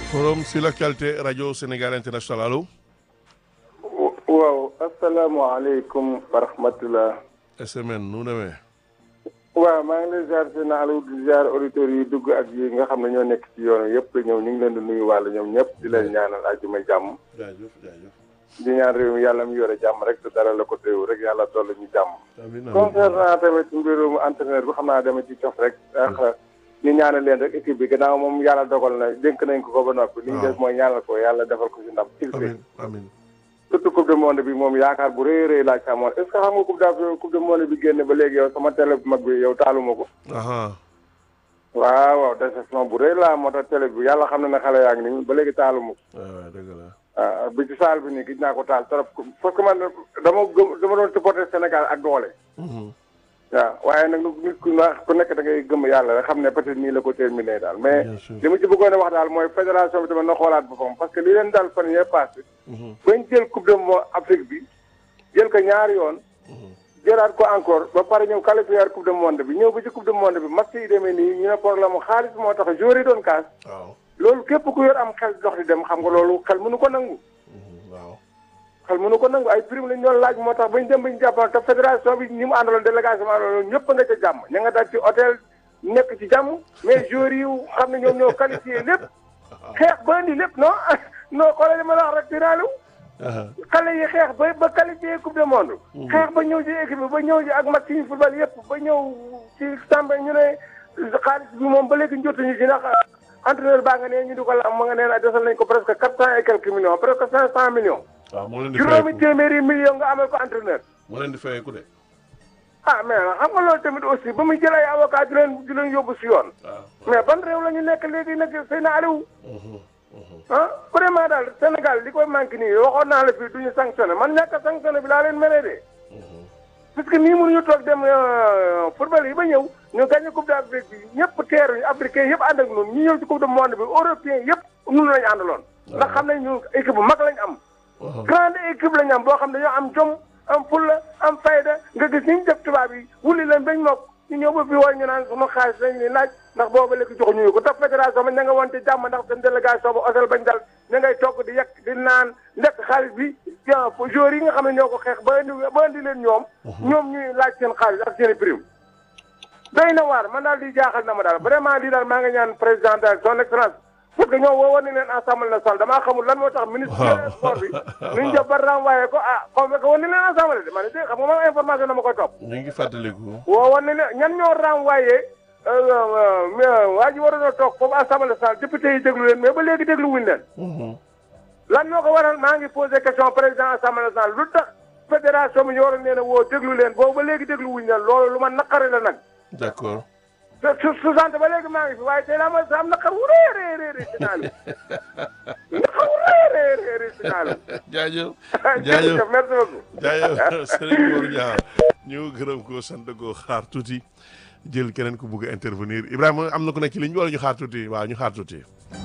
forum sur l'actualité radio Sénégal international allo. waaw asalaamaaleykum wa rahmatulah. SMN nu mu demee. waaw maa ngi lay ziar seen Aliou di ziar auditeurs yi dugg ak yi nga xam ne ñoo nekk ci yoon yëpp ñëw ñu ngi leen di nuyu wàll ñoom ñëpp di leen ñaanal àjjuma jàmm. jaajëf jaajëf. di ñaan réew mi yàlla mu yore jàmm rek te dara la ko teew rek yàlla toll ñu jàmm. amiin amiin concernant tamit mbirum entraîneur bi xam naa dama ci cof rek. ndax ñu ñaanal leen rek équipe bi gannaaw moom yàlla dogal na dénk nañ ko ko ba noppi. li ñu def mooy ñaanal ko yàlla defal ko ci ndam. amiin amiin. surtout coupe du monde bi moom yaakaar bu rëy rëy laa ci amoon est ce que xam nga coupe d' coupe du monde bi génn ba léegi yow sama télé bu mag bi yow taaluma ko. aha waaw waaw déception bu rëy laa moo tax télé bi yàlla xam na ne xale yaa ngi nii ba léegi taaluma ko. waaw dëgg la. ah bi ci saal bi nii gis naa ko taal trop parce que man dama gëm dama doon supporter Sénégal ak doole. waaw waaye nag nit ku ku nekk da ngay gëm yàlla rek xam ne peut être nii la ko terminé daal mais Bien sûr. li ma ci bëggoon a wax daal mooy fédération bi tamit na xoolaat boppam parce que li leen daal fan yee passé bañ jël coupe du monde Afrique bi jël ko ñaari yoon jëlaat ko encore ba pare ñëw qualifier coupe du monde bi ñëw ba ci coupe du monde bi match yi demee nii ñu ne problème mu xaalis moo tax joueurs yi doon kaas waaw. loolu képp ku yor am xel dox di dem xam nga loolu xel mënu ko nangu waaw. xel mënu ko nangu ay prime lañ doon laaj moo tax bañ dem bañ jàppal te fédération bi ñi mu àndaloon délégation bi àndaloon ñëpp nga ca jàmm ña nga dal ci hôtel nekk ci jàmm mais joueurs yi xam ne ñoom ñoo qualifié lépp xeex ba indi lépp non non xoolal li ma la wax rek dinaalew xale yi xeex ba ba qualifié coupe du monde xeex ba ñëw ci équipe bi ba ñëw ci ak match yi football yëpp ba ñëw ci Samba ñu ne xaalis bi moom ba léegi njotuñu ci ndax entraîneur baa nga ne ñu di ko la ma nga neen desal nañ ko presque quatre cent et quelques millions presque cinq cent millions waaw moo leen di juróomi fayeeku téeméeri million nga amal ko entraîneur moo leen di fayeeku de. ah mais xam nga loolu tamit aussi ba muy jël ay avocat di leen di leen yóbbu si yoon waaw. mais ban réew la ñu nekk léegi nag sëy na Aliou ah vraiment daal Sénégal li koy manqué nii waxoon naa la fii du ñu sanctionné man ñàkk a sanctionné bi laa leen meree de parce que nii mënuñu toog dem euh, football yi ba ñëw ñu gagné coupe d'Afrique bi ñëpp teeruñu africain yëpp ànd ak ñun ñu ñëw ci coupe du monde bi européen yëpp ñun lañu àndaloon ndax xam nañ ñu équipe bu mag lañ am grande équipe lañ am boo xam ne dañoo am jom am fulla am fayda nga gis ni ñu def tubaab yi wuli leen bañ mokk ñu ñëw ba fii war ñu naan sama xaalis lañ ni laaj ndax booba léegi joxuñu ko tax fédération ba ña nga woon ci jàmm ndax seen délégation ba hôtel bañ dal ña ngay togg di yekk di naan lekk xaalis bi ah joueurs yi nga xam ne ñoo ko xeex ba indi ba indi leen ñoom ñoom ñuy laaj seen xaalis ak seen i prime doy na waar man daal di jaaxal na ma daal vraiment lii daal maa ngi ñaan président de son excellence parce que ñoom woo woon nañ leen assemblée nationale damaa xamul lan moo tax ministre des sports bi nu ñu def ba renvoyé ko ah convoqué woon nañ leen assemblée de ma ne dégg xam nga man information dama koy topp ñu ngi fàttaliku. woo woon nañ leen ñan ñoo renvoyé waa ji waroon a toog foofu assemblée nationale député yi déglu leen mais ba léegi déglu wuñ leen lan moo ko waral maa ngi posé question président assemblée nationale lu tax fédération bi ñu waroon leen a woo déglu leen boobu ba léegi déglu wuñ leen loolu lu ma naqari la nag d'accord. su su su sant ba léegi maa ngi fi waaye tey laa ma am naqar wu rëy a rëy rëy rëy si naanu naqar wu rëy a rëy rëy rëy si naanu jaajëf. jaajëf jërëjëf merci beaucoup jaajëf Serigne Mor Niang ñu gërëm ko sant ko xaar tuuti jël keneen ku bugg a intervenir Ibrahima am na ku nekk ci ligne bi wala ñu xaar tuuti waaw ñu xaar tuuti.